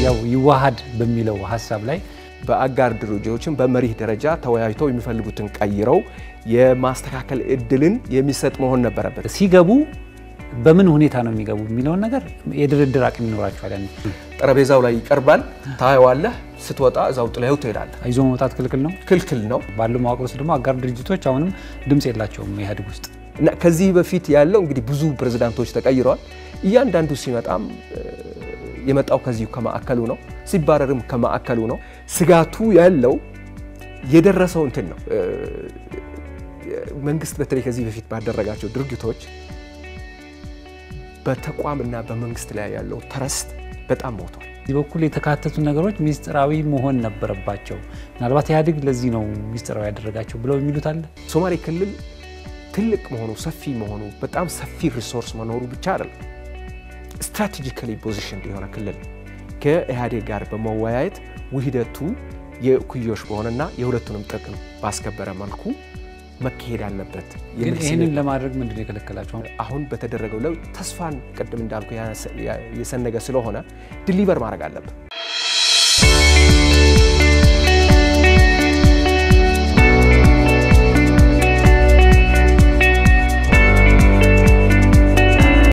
ያው ይዋሃድ በሚለው ሀሳብ ላይ በአጋር ድርጅቶችን በመሪህ ደረጃ ተወያይተው የሚፈልጉትን ቀይረው የማስተካከል እድልን የሚሰጥ መሆን ነበረበት። ሲገቡ በምን ሁኔታ ነው የሚገቡ የሚለውን ነገር የድርድር አቅም ይኖራቸዋል። ያን ጠረጴዛው ላይ ይቀርባል፣ ታየዋለህ። ስትወጣ እዛው ጥለኸው ትሄዳለህ። ይዞ መውጣት ክልክል ነው። ክልክል ነው ባለው መዋቅር ውስጥ ደግሞ አጋር ድርጅቶች አሁንም ድምፅ የላቸውም ኢህአዴግ ውስጥ። እና ከዚህ በፊት ያለው እንግዲህ ብዙ ፕሬዝዳንቶች ተቀይረዋል። እያንዳንዱ ሲመጣም የመጣው ከዚሁ ከማዕከሉ ነው፣ ሲባረርም ከማዕከሉ ነው። ስጋቱ ያለው የደረሰው እንትን ነው። መንግስት በተለይ ከዚህ በፊት ባደረጋቸው ድርጊቶች በተቋምና በመንግስት ላይ ያለው ተረስት በጣም ሞቷል። እዚህ በኩል የተካተቱ ነገሮች ሚስጥራዊ መሆን ነበረባቸው። ምናልባት ኢህአዴግ ለዚህ ነው ሚስጥራዊ ያደረጋቸው ብለው የሚሉት አለ። ሶማሌ ክልል ትልቅ መሆኑ ሰፊ መሆኑ በጣም ሰፊ ሪሶርስ መኖሩ ብቻ አይደለም፣ ስትራቴጂካሊ ፖዚሽን የሆነ ክልል ከኢህአዴግ ጋር በመወያየት ውህደቱ የኩዮሽ በሆነና የሁለቱንም ጥቅም ባስከበረ መልኩ መካሄድ አለበት። ግን ይህንን ለማድረግ ምንድን ነው የከለከላቸው? አሁን በተደረገው ለውጥ ተስፋን ቅድም እንዳልኩ የሰነገ ስለሆነ ድሊቨር ማድረግ አለበት።